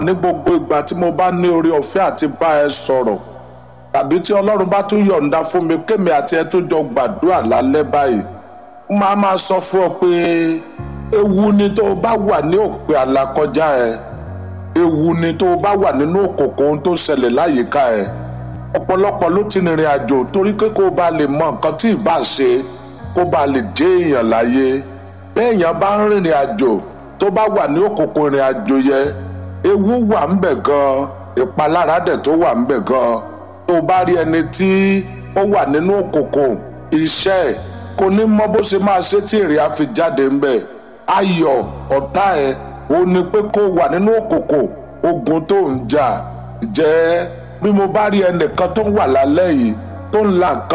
ní gbogbo ìgbà tí mo bá ní orí ọ̀fẹ́ àti bá ẹ sọ̀rọ̀ tàbí tí ọlọ́run bá tún yọ̀ǹda fún mi kémi àti ẹ tó jọ gbàdúrà lálẹ́ báyìí ó máa máa sọ fún ọ pé ewu ni tó o bá wà ní òpin àlàkọjá ẹ ewu ni tó o bá wà nínú òkòkò ohun tó ṣẹlẹ̀ láyìíká ẹ ọ̀pọ̀lọpọ̀ ló ti rìnrìn àjò torí pé kó o bá lè mọ nǹkan tí ìbá ṣe kó o bá lè dé èèyàn láyé bẹ́ẹ̀ èèyàn bá ń rìnrìn àjò tó bá wà ní òkòkò ìrìn àjò yẹn ewu wà ń bẹ̀ gan ìpalára dẹ̀ tó wà ń bẹ̀ gan tó o bá rí ẹni tí ó wà nínú òkòkò iṣẹ́ ẹ̀ kò ní mọ bó ṣe máa ṣe tí èrè á fi jáde ń bẹ̀ ayọ̀ ọ̀tá ẹ̀ ó ní pé kó wà nínú òkòkò ogun tó ń jà jẹ́ bí mo bá rí ẹnìkan tó ń wà lálẹ́ yìí tó ń la nǹkan